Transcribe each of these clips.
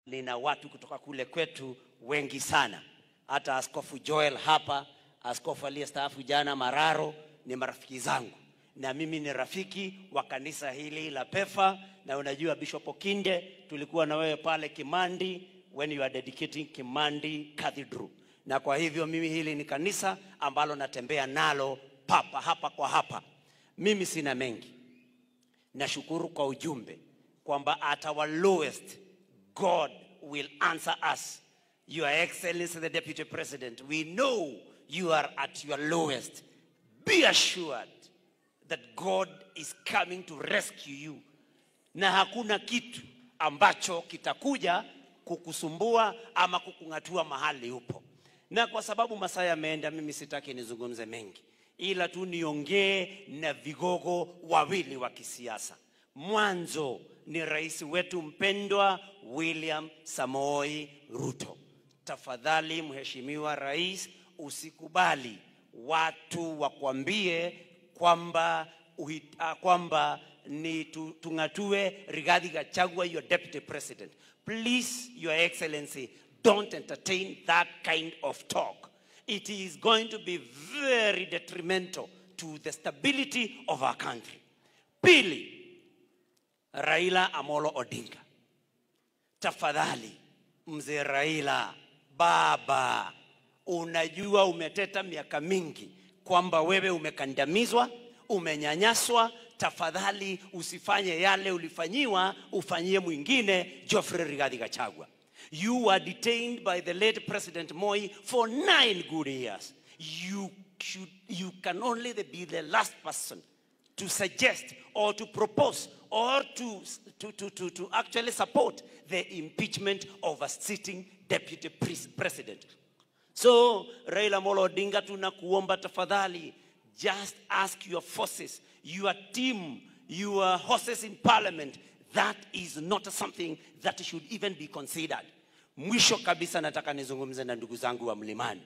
nina watu kutoka kule kwetu wengi sana, hata Askofu Joel hapa, askofu aliyestaafu jana Mararo, ni marafiki zangu, na mimi ni rafiki wa kanisa hili la PEFA, na unajua Bishop Okinde, tulikuwa na wewe pale Kimandi when you are dedicating Kimandi Cathedral, na kwa hivyo mimi hili ni kanisa ambalo natembea nalo papa hapa kwa hapa. Mimi sina mengi, nashukuru kwa ujumbe kwamba at our lowest God will answer us. Your Excellency the Deputy President, we know you are at your lowest. Be assured that God is coming to rescue you, na hakuna kitu ambacho kitakuja kukusumbua ama kukung'atua mahali upo. Na kwa sababu masaa yameenda, mimi sitaki nizungumze mengi, ila tu niongee na vigogo wawili wa kisiasa. Mwanzo ni rais wetu mpendwa William Samoei Ruto. Tafadhali Mheshimiwa Rais, usikubali watu wakwambie kwamba uhi- ah, kwamba ni tu- tung'atue Rigathi Gachagua your deputy president. Please, Your Excellency, don't entertain that kind of talk. It is going to be very detrimental to the stability of our country. Pili, Raila Amolo Odinga. Tafadhali mzee Raila, baba, unajua umeteta miaka mingi kwamba wewe umekandamizwa, umenyanyaswa. Tafadhali usifanye yale ulifanyiwa, ufanyie mwingine Geoffrey Rigathi Gachagua. You were detained by the late President Moi for nine good years. You, should, you can only be the last person to suggest or to propose or to, to, to, to, to actually support the impeachment of a sitting deputy pres- president. So Raila Molo Odinga, tunakuomba tafadhali, just ask your forces, your team, your horses in parliament. That is not something that should even be considered. Mwisho kabisa, nataka nizungumze na ndugu zangu wa mlimani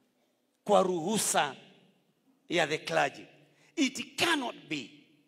kwa ruhusa ya the clergy. It cannot be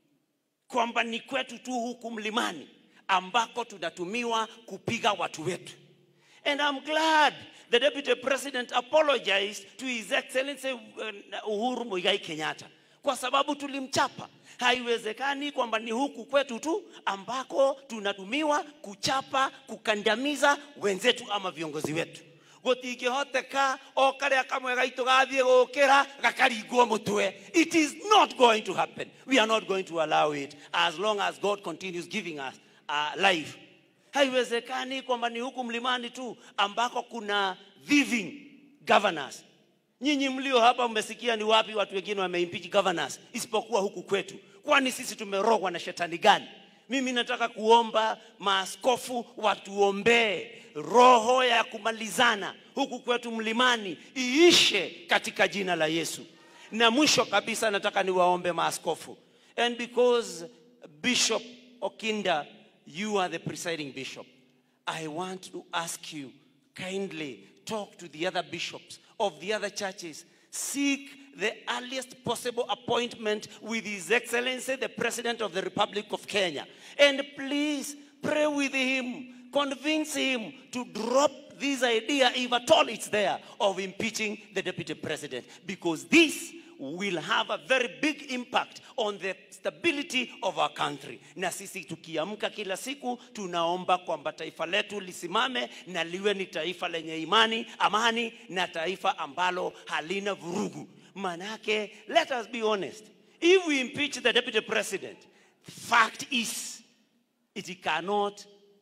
kwamba ni kwetu tu huku mlimani ambako tunatumiwa kupiga watu wetu. And I'm glad the deputy president apologized to his excellency uh, Uhuru Muigai Kenyatta kwa sababu tulimchapa. Haiwezekani kwamba ni huku kwetu tu ambako tunatumiwa kuchapa, kukandamiza wenzetu ama viongozi wetu gutingihoteka o karia kamwe gaitu gathie gukira gakaringwo mutwe it is not going to happen we are not going to allow it as long as god continues giving us uh, life haiwezekani kwamba ni huku mlimani tu ambako kuna thieving governors nyinyi mlio hapa mmesikia ni wapi watu wengine wameimpeach governors isipokuwa huku kwetu kwani sisi tumerogwa na shetani gani mimi nataka kuomba maaskofu watuombee roho ya kumalizana huku kwetu mlimani iishe katika jina la Yesu. Na mwisho kabisa nataka niwaombe maaskofu. And because Bishop Okinda, you are the presiding bishop, I want to ask you kindly talk to the other bishops of the other churches. Seek the earliest possible appointment with His Excellency, the President of the Republic of Kenya. And please pray with him, convince him to drop this idea, if at all it's there, of impeaching the Deputy President. Because this will have a very big impact on the stability of our country. Na sisi tukiamka kila siku tunaomba kwamba taifa letu lisimame na liwe ni taifa lenye imani, amani na taifa ambalo halina vurugu. Manake, let us be honest. If we impeach the deputy president, fact is it cannot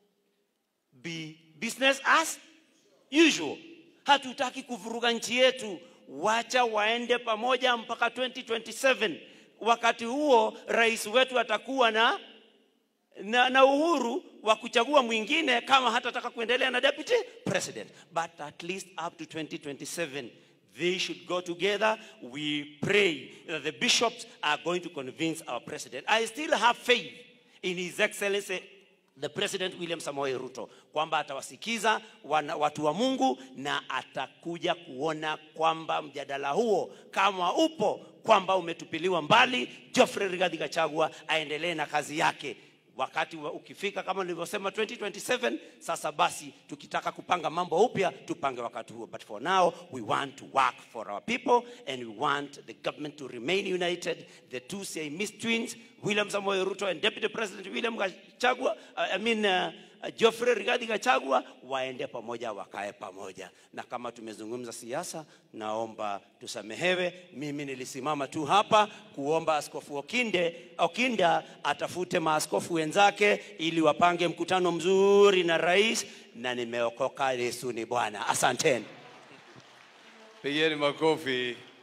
be business as usual. Hatutaki kuvuruga nchi yetu, wacha waende pamoja mpaka 2027. Wakati huo rais wetu atakuwa na, na, na uhuru wa kuchagua mwingine kama hatataka kuendelea na deputy president, but at least up to 2027 they should go together. We pray that the bishops are going to convince our president. I still have faith in His Excellency the President William Samoei Ruto kwamba atawasikiza wana, watu wa Mungu na atakuja kuona kwamba mjadala huo kama upo kwamba umetupiliwa mbali, Geoffrey Rigathi Gachagua aendelee na kazi yake. wakati wa ukifika kama nilivyosema 2027 sasa basi tukitaka kupanga mambo upya tupange wakati huo but for now we want to work for our people and we want the government to remain united the two Siamese twins William Samoei Ruto and Deputy President William Gachagua uh, I mean uh, Geoffrey Rigathi Gachagua waende pamoja, wakae pamoja. Na kama tumezungumza siasa, naomba tusamehewe. Mimi nilisimama tu hapa kuomba Askofu Okinde, Okinda atafute maaskofu wenzake ili wapange mkutano mzuri na rais, na nimeokoka. Yesu ni Bwana. Asanteni. Pigeni makofi.